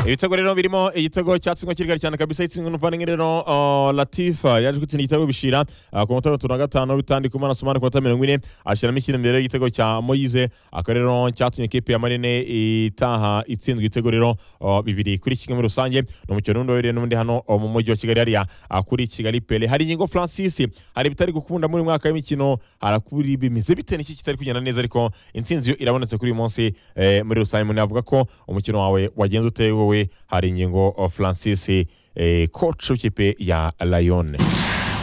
ibitego rero birimo igitego cyatsinzwe kirigari cyane kabisa itsinzwe n'umuvandimwe rero uh, latifa yaje gutsinda igitego bishira uh, ku munota wa gatatu na gatanu bitandika umwana somani ku munota mirongo ine ashyiramo ikirembere igitego cya moyize aka rero cyatumye ikipe ya marine itaha itsinzwe ibitego rero uh, bibiri kuri kimwe muri rusange ni umukino w'undi wabereye n'undi hano uh, mu mujyi wa kigali hariya uh, kuri kigali pele hari ingingo francis hari ibitari gukunda muri uyu mwaka w'imikino harakuri bimeze bite n'iki kitari kugenda neza ariko intsinzi yo irabonetse kuri uyu munsi eh, muri rusange umuntu yavuga ko umukino wawe wagenze uteye wowe hari ingingo uh, francis eh, coach w'ikipe ya lion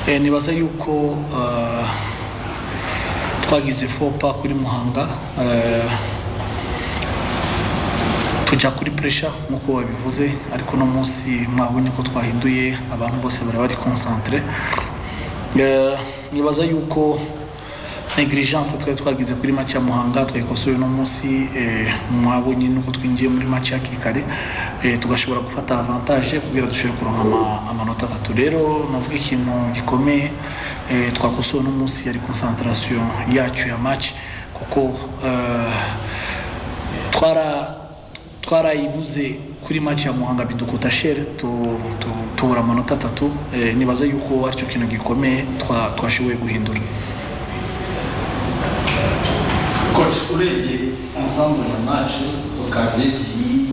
Eh, nibaza yuko eh, twagize fopa kuri muhanga eh, tujya kuri puresha nk'uko wabivuze ariko uno munsi mwabonye ko twahinduye abantu bose bari bari konsantere Eh, nibaza yuko negligence twari twagize kuri match ya muhanga twayikosoye uno munsi eh, mwabonye nuko twinjiye muri match hakiri kare eh, tugashobora gufata avantage kugira dushobore kuronka ama- amanota atatu rero navuga ikintu gikomeye eh, twakosoye uno munsi yari concentration yacu ya match kuko eh, twara twarayibuze kuri match ya muhanga bidukuta shere tu- tu- tubura amanota atatu eh, nibaza yuko aricyo kintu gikomeye twa- twashoboye guhindura coach urebye ensemble ya match okaziyo ebyiri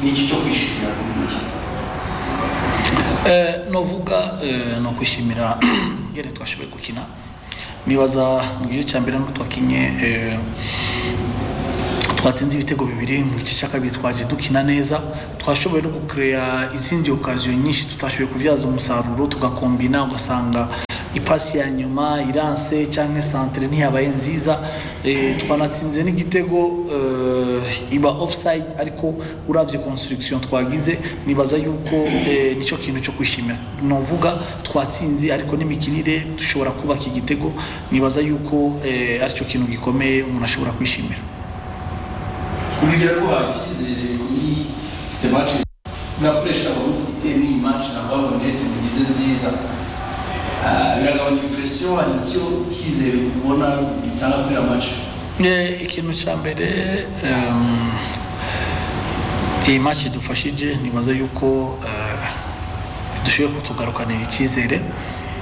ni iki cyo kwishimira kuri iyi mikino Eh, novuga eh, ni ukwishimira ingene twashoboye gukina nibaza mu gice cya mbere n'utwakinye eh, twatsinze ibitego bibiri mu gice cya kabiri twaje dukina neza twashoboye no gukereya izindi okaziyo nyinshi tutashoboye kubyaza umusaruro tugakombina ugasanga ipasi ya nyuma iranse cyangwa santere ntiyabaye nziza eh, twanatsinze n'igitego eh, iba offside ariko urabye construction twagize nibaza yuko eh, nicyo kintu cyo kwishimira novuga twatsinze ariko n'imikinire dushobora kubaka igitego nibaza yuko eh, aricyo kintu gikomeye umuntu ashobora kwishimira umbwira ko hakizere kuri ifite match murakoresha abamufite n'iyi match ntabwo neti mugize nziza Ah, biragabanya impresiyo nicyo kizere ubona bitanga kuri iriya match Eh, ikintu cya mbere em, iyi match idufashije nibaza yuko eh, dushoboye kutugarukanira icyizere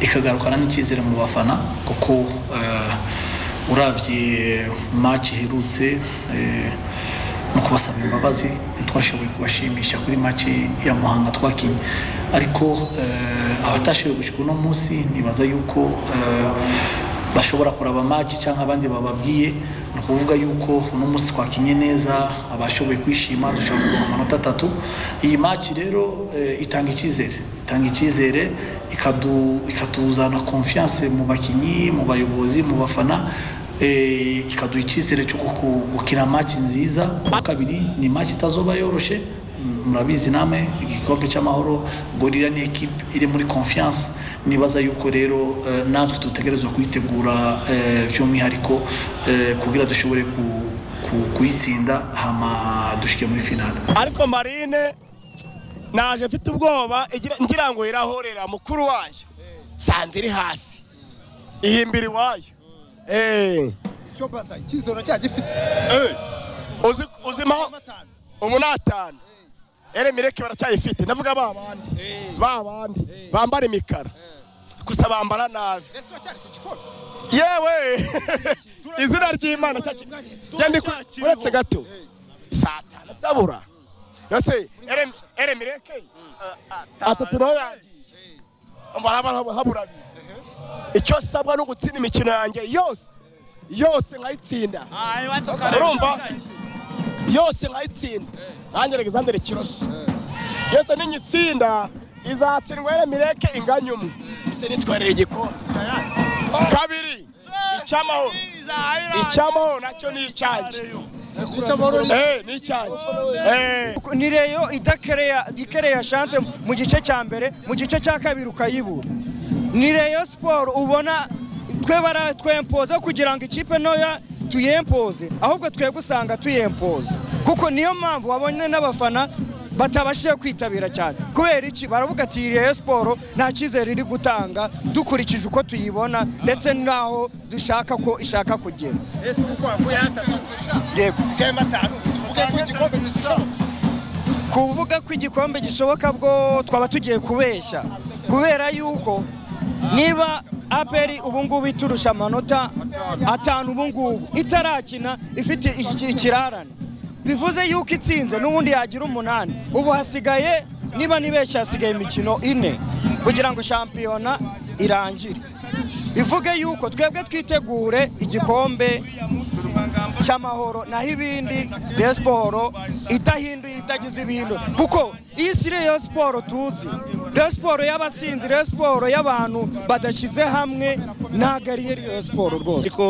ikagarukana n'icyizere mu bafana kuko eh, urabye match iherutse eh, no kubasaba imbabazi ntitwashoboye kubashimisha kuri match ya muhanga twakinnye ariko eh, abatashoboye gushyika uno munsi nibaza yuko eh, bashobora kuraba match cyangwa abandi bababwiye ni ukuvuga yuko uno munsi twakinye neza abashoboye kwishima dushobora kuronka amanota atatu iyi match rero eh, itanga icyizere itanga icyizere ikadu- ikatuzana confiance mu bakinnyi mu bayobozi mu bafana eh, ikaduha icyizere cyo guku- gukina match nziza Uwa kabiri ni match itazoba yoroshe Mm, murabizi namwe igikombe cy'amahoro gorira ni ekipe iri muri confiance nibaza yuko rero eh, natwe dutegerezwa kuyitegura eh, by'umwihariko eh, kugira dushobore ku- ku- kuyitsinda hama dushike muri finale ariko marine naje mfite ubwoba igira- ngira ngo irahorera mukuru wayo sanze iri hasi ihimbira iwayo Eh, icyo baza icyizere cyagifite eh. Uzi- uzimaho umunatanu ere mireke baracyayifite ndavuga ba bandi ba bandi bambara imikara gusa bambara nabi ese wacyari ku gikombe yewe izina ry'imana cyaki- njye ndi ku- uretse gato satana sabura yose ere- ere mireke atatu naho yagiye barabara habura abiri icyo sabwa ni ugutsinda imikino yanjye yose yose nkayitsinda urumva yose nkayitsinda nanjye alexander kiroso yose ninyitsinda izatsindwa ere mireke inganya umwe bite nitwarira igikombe kabiri icyamahoro icyamahoro nacyo ni icyanjye Eh, ni icyanjye Eh. ni reyo idakereya ikereya shanse mu gice cya mbere mu gice cya kabiri ukayibura ni reyo siporo ubona twe baratwempoza kugira ngo ikipe ntoya tuyempoze ahubwo twebwe usanga tuyempoza kuko niyo mpamvu wabonye n'abafana batabashije kwitabira cyane kubera iki baravuga ati iyi reyo siporo nta cyizere iri gutanga dukurikije uko tuyibona ndetse n'aho dushaka ko ishaka kugera ese kuko wavuye hatatu yego usigaye matanu tuvuge ko igikombe gishobora kuvuga ko igikombe gishoboka bwo twaba tugiye kubeshya kubera yuko niba aperi ubungubu iturusha amanota atanu ubungubu itarakina ifite iki- ikirarane bivuze yuko itsinze n'ubundi yagira umunani ubu hasigaye niba nibeshya hasigaye imikino ine kugira ngo shampiyona irangire bivuge yuko twebwe twitegure igikombe cy'amahoro naho ibindi Rayon siporo idahinduye itagize ibihindo kuko iyi si Rayon siporo tuzi Rayon siporo y'abasinzi Rayon siporo y'abantu badashyize hamwe ntabwo ari yo Rayon siporo rwose ariko